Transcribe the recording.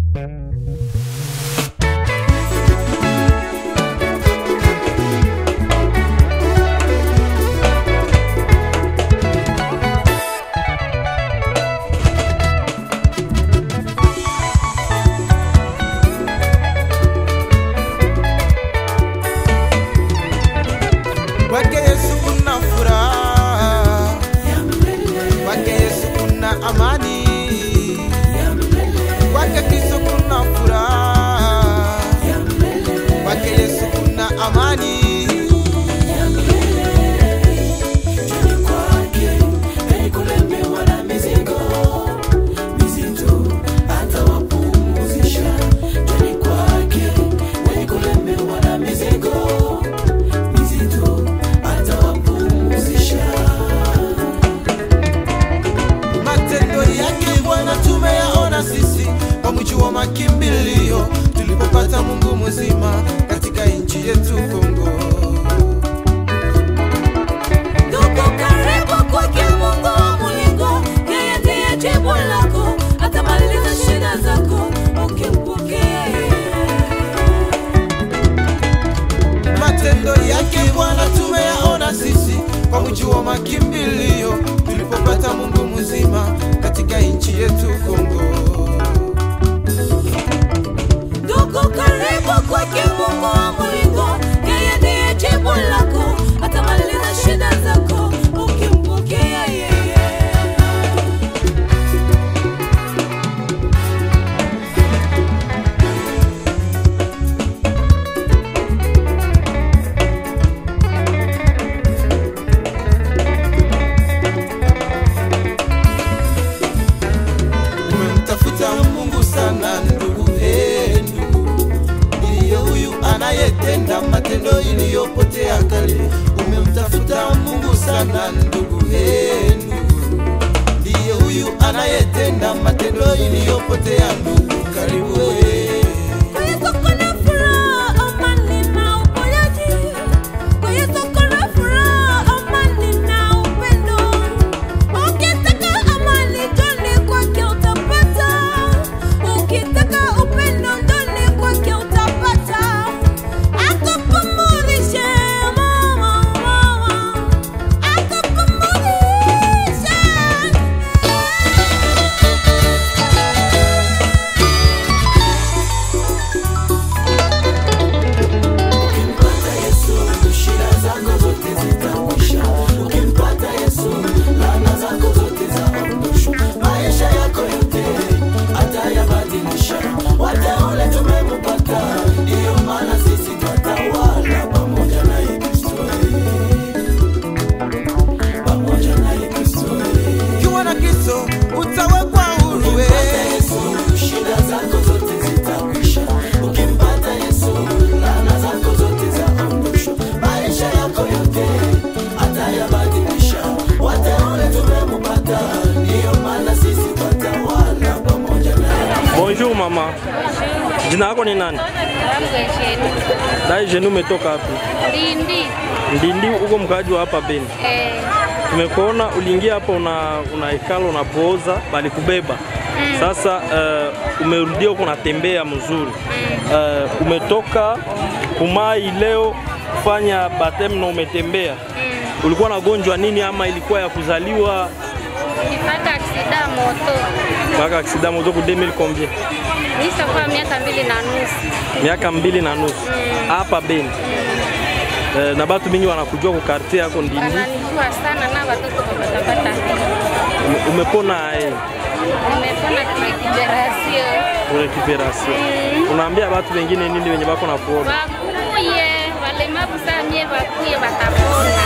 Kwake Yesu kuna furaha, kwake Yesu kuna amani, kwake Kristo kuna furaha, kwake Yesu kuna amani. Matendo yake Bwana tumeyaona sisi kwa mji wa makimbilio, tulipopata Mungu mzima katika nchi yetu Kongo. Tuko karibu kwake Mungu wa mulingo, yeye ndiye jibu lako, atamaliza shida zako ukimpokea yeye. Matendo yake Bwana tumeyaona sisi kwa mji wa makimbilio, tulipopata Mungu mzima katika nchi yetu Kongo. Tuko karibu kwake Mungu wa mulingo, yeye ndiye jibu lako, atamaliza shida zako ukimpokea yeye. Umemtafuta Mungu sana ndugu, eh, ndugu, ndiye huyu anayetenda matendo iliyopotea kale. Umemtafuta Mungu sana ndugu, eh, ndugu, ndiye huyu anayetenda matendo iliyopotea ndugu, karibu eh. Kwa Yesu kuna furaha, amani na uponyaji. Kwa Yesu kuna furaha, amani na upendo. Ukitaka amani, njoni kwake utapata. Ukitaka upendo, njoni kwake utapata. Akupumulishe, mama, mama. Akupumulishe. Ukiwa na Kristo utawekwa huru eh. Bonjour mama. Jina lako ni nani? Dai jeni umetoka wapi? Lindi. Ndindi uko mkaaji wa hapa Beni. Eh, Tumekuona uliingia hapa una una ikala unapooza bali kubeba. Sasa uh, umerudia huko unatembea mzuri. Uh, umetoka kumai leo kufanya batem na umetembea. Ulikuwa na gonjwa nini ama ilikuwa ya kuzaliwa nipata aksida moto. mpaka aksida moto ku 2000 combien? Nishakuwa miaka mbili na nusu. Miaka mbili na nusu hapa Beni. Eh, na batu mingi wanakujua ku quartier yako Ndindi. Wananijua sana na watoto wapatapata. Ume- Umepona eh, Nimepona kurekiperasio. recuperation. Unaambia watu wengine nini wenye bako na kuona? Wakuye walemavu saa mie wakuye watapona.